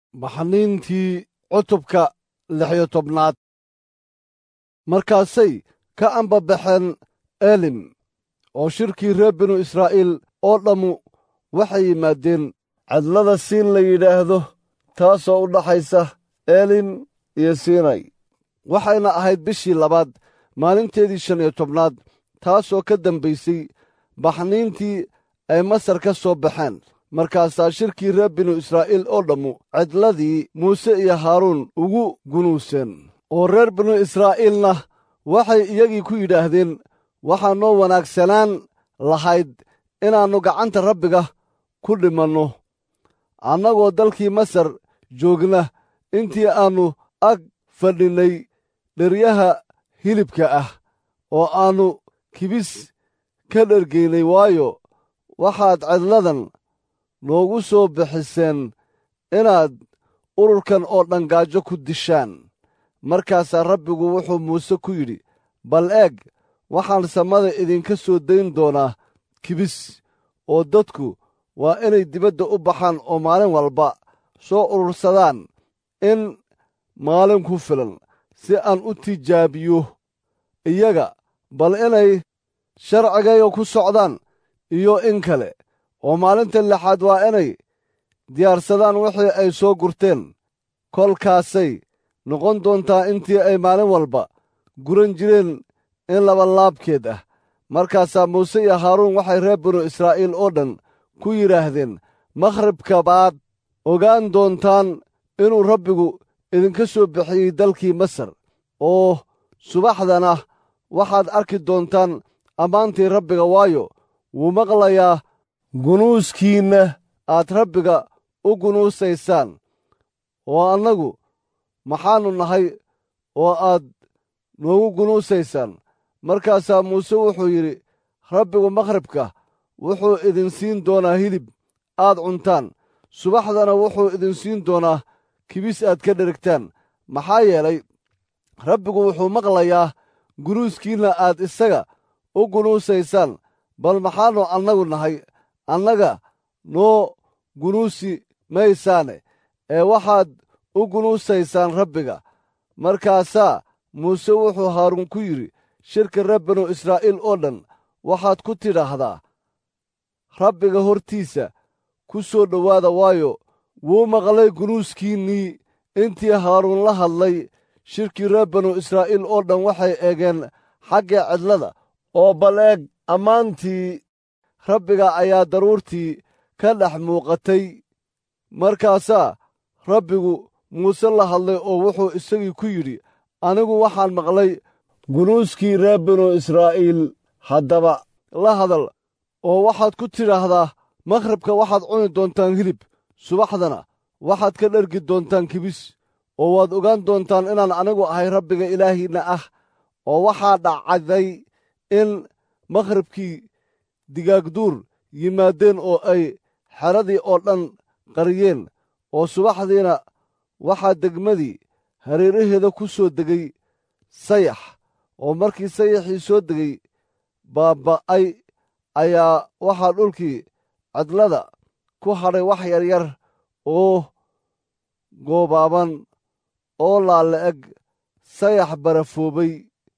baxniintii cutubka lixyo tobnaad markaasay ka ambabaxeen elim oo shirkii reer binu israa'iil oo dhammu waxay yimaadeen cadlada siin la yidhaahdo taasoo u dhaxaysa elim iyo siinay waxayna ahayd bishii labaad maalinteedii shan iyo tobnaad taasoo ka dambaysay baxniintii ay masar ka soo baxeen markaasaa shirkii reer binu israa'iil oo dhammu cidladii muuse iyo haaruun ugu gunuuseen oo reer binu israa'iilna waxay iyagii ku yidhaahdeen waxaa noo wanaagsanaan lahayd inaannu gacanta rabbiga ku dhimanno annagoo dalkii masar joogna intii aannu ag fadhinnay dheryaha hilibka ah oo aannu kibis ka dhergaynay waayo waxaad cidladan noogu soo bixiseen inaad ururkan oo dhan gaajo ku dishaan markaasaa rabbigu wuxuu muuse ku yidhi bal eeg waxaan samada idinka soo dayn doonaa kibis oo dadku waa inay dibadda u baxaan oo maalin walba soo urursadaan in maalin ku filan si aan u tijaabiyo iyaga bal inay sharcigayga ku socdaan iyo in kale oo maalinta lixaad waa inay diyaarsadaan wixii ay soo gurteen kolkaasay noqon doontaa intii ay maalin walba guran jireen in labalaabkeed ah markaasaa muuse iyo haaruun waxay reer binu israa'iil oo dhan ku yidhaahdeen makhribka baad ogaan doontaan inuu rabbigu idinka soo bixiyey dalkii masar oo subaxdana waxaad arki doontaan ammaantii rabbiga waayo wuu maqlayaa gunuuskiinna aad rabbiga u gunuusaysaan oo annagu maxaannu nahay oo aad noogu gunuusaysaan markaasaa muuse wuxuu yidhi rabbigu makhribka wuxuu idin siin doonaa hilib aad cuntaan subaxdana wuxuu idin siin doonaa kibis aad ka dherigtaan maxaa yeelay rabbigu wuxuu maqlayaa gunuuskiinna aad isaga u gunuusaysaan bal maxaannu annagu nahay annaga noo gunuusi maysaane ee waxaad u gunuusaysaan rabbiga markaasaa muuse wuxuu haaruun ku yidhi shirka reer binu israa'iil oo dhan waxaad ku tidhaahdaa rabbiga hortiisa ku soo dhowaada waayo wuu maqlay gunuuskiinnii intii haaruun la hadlay shirkii reer binu israa'iil oo dhan waxay eegeen xagga cidlada oo bal eeg ammaantii rabbiga ayaa daruurtii ka dhex muuqatay markaasaa rabbigu muuse la hadlay oo wuxuu isagii ku yidhi anigu waxaan maqlay gunuuskii reer binu israa'iil haddaba la hadal oo waxaad ku tidhaahdaa makhribka waxaad cuni doontaan hilib subaxdana waxaad ka dhergi doontaan kibis oo waad ogaan doontaan inaan anigu ahay rabbiga ilaahiinna ah oo waxaa dhacday in makhribkii digaagduur yimaadeen oo ay xeradii oo dhan qariyeen oo subaxdiina waxaa degmadii hareeraheeda ku soo degay sayax oo markii sayaxii soo degay baaba'ay ayaa waxaa dhulkii cidlada ku hadhay wax yaryar oo goobaaban oo laala-eg sayax barafoobay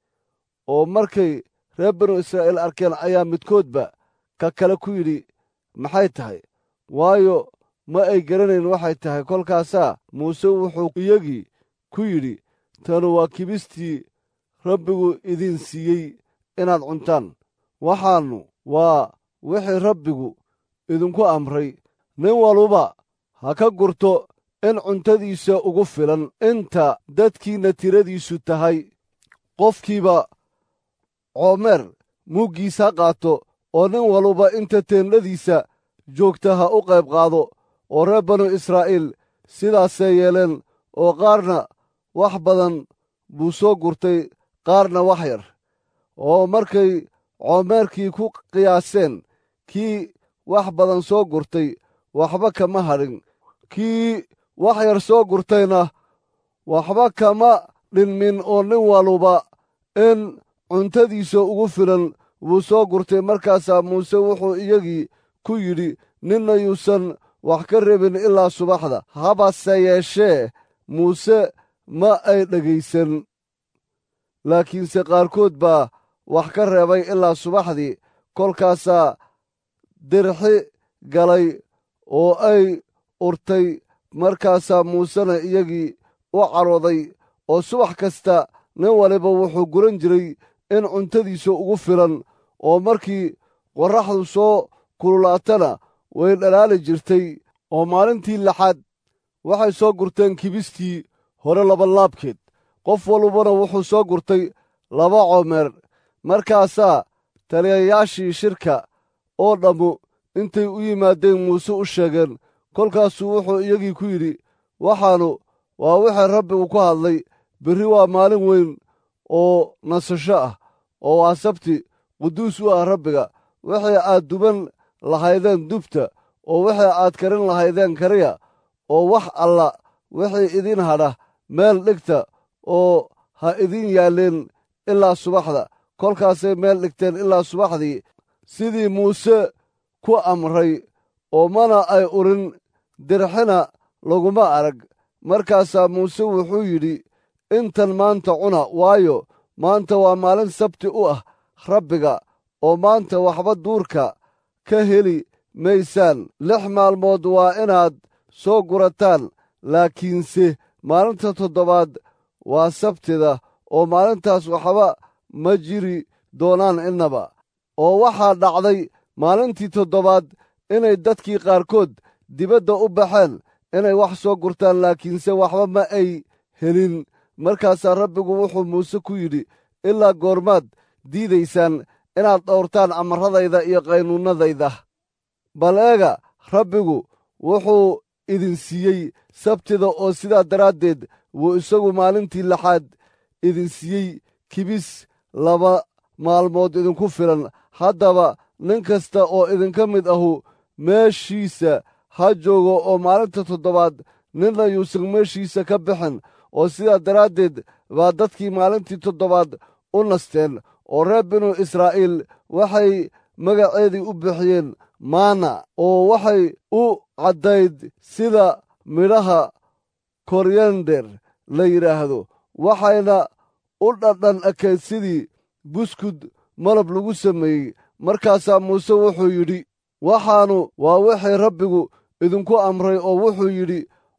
oo markay reer binu israa'iil arkeen ayaa midkoodba ka kale ku yidhi maxay tahay waayo ma ay garanayn waxay tahay kolkaasaa muuse wuxuu iyagii ku yidhi tanu waa kibistii rabbigu idin siiyey inaad cuntaan waxaannu waa wixii rabbigu idinku amray nin waluba ha ka gurto in cuntadiisa ugu filan inta dadkiinna tiradiisu tahay qofkiiba coomeer muuggiis ha qaato oo nin waluba inta teendhadiisa joogta ha u qayb qaado oo reer banu israa'iil sidaasay yeeleen oo qaarna wax badan buu soo gurtay qaarna wax yar oo markay coomeerkii ku qiyaaseen kii wax badan soo gurtay waxba kama hadhin kii wax yar soo gurtayna waxba kama dhinmin oo nin waluba in cuntadiisa ugu filan wuu soo gurtay markaasaa muuse wuxuu iyagii ku yidhi ninna yuusan wax ka reebin ilaa subaxda habase yeeshee muuse ma ay dhegaysan laakiinse qaarkood baa wax ka reebay ilaa subaxdii kolkaasaa dirxi galay oo ay urtay markaasaa muusena iyagii u carooday oo subax kasta nin waliba wuxuu guran jiray in cuntadiisa ugu filan oo markii qorraxdu soo kululaatana way dhalaali jirtay oo maalintii lixaad waxay soo gurteen kibistii hore labanlaabkeed qof walbana wuxuu soo gurtay laba coomeer markaasaa taliyayaashii shirka oo dhammu intay u yimaadeen muuse u sheegeen kolkaasuu wuxuu iyagii ku yidhi waxaanu waa wixii rabbigu ku hadlay berri waa maalin weyn oo nasasho ah oo waa sabti quduus u ah rabbiga wixii aad duban lahaydeen dubta oo wixii aad karin lahaydeen kariya oo wax alla wixii idin hadha meel dhigta oo ha idin yaalleen ilaa subaxda kolkaasay meel dhigteen ilaa subaxdii sidii muuse ku amray oo mana ay urin dirxina laguma arag markaasaa muuse wuxuu yidhi intan maanta cuna waayo maanta waa maalin sabti u ah rabbiga oo maanta waxba duurka ka heli maysaan lix maalmood waa inaad soo gurataan laakiinse maalinta toddobaad waa sabtida oo maalintaas waxba ma jiri doonaan innaba oo waxaa dhacday maalintii toddobaad inay dadkii qaarkood dibadda u baxeen inay wax soo gurtaan laakiinse waxba ma ay helin markaasaa rabbigu wuxuu muuse ku yidhi ilaa goormaad diidaysaan inaad dhowrtaan amaradayda iyo qaynuunnadayda bal eega rabbigu wuxuu idin siiyey sabtida oo sidaa daraaddeed wuu isagu maalintii lixaad idin siiyey kibis laba maalmood idinku filan haddaba nin kasta oo idinka mid ahu meeshiisa ha joogo oo maalinta toddobaad ninna yuusan meeshiisa ka bixin oo sidaa daraaddeed baa dadkii maalintii toddobaad u nasteen oo reer binu israa'iil waxay magaceedii u bixiyeen maana oo waxay u caddayd sida midhaha koryender la yidhaahdo waxayna u dhadhan ekayd sidii buskud malab lagu sameeyey markaasaa muuse wuxuu yidhi waxaanu waa wixii rabbigu idinku amray oo wuxuu yidhi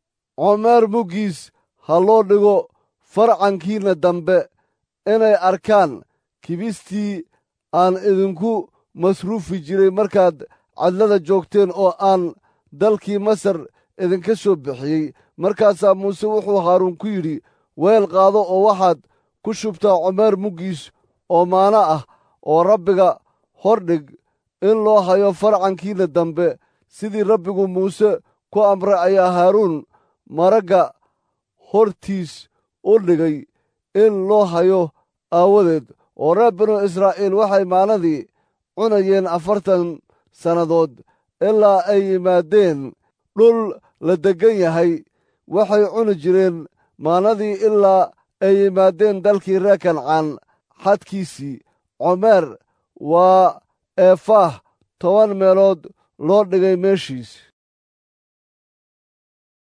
comeer muggiis ha loo dhigo farcankiinna dambe inay arkaan kibistii aan idinku masruufi jiray markaad cadlada joogteen oo aan dalkii masar idinka soo bixiyey markaasaa muuse wuxuu haaruun ku yidhi weel qaado oo waxaad ku shubtaa comeer muggiis oo maano ah oo rabbiga hordhig in loo hayo farcankiinna dambe sidii rabbigu muuse ku amray ayaa haaruun maragga hortiis u dhigay in loo hayo aawadeed oo reer binu israa'iil waxay maalladii cunayeen afartan sannadood ilaa ay yimaadeen dhul la deggan yahay waxay cuni jireen maalladii ilaa ay yimaadeen dalkii reer kancaan xadkiisii comeer waa eefaah toban meelood loo dhigay meeshiis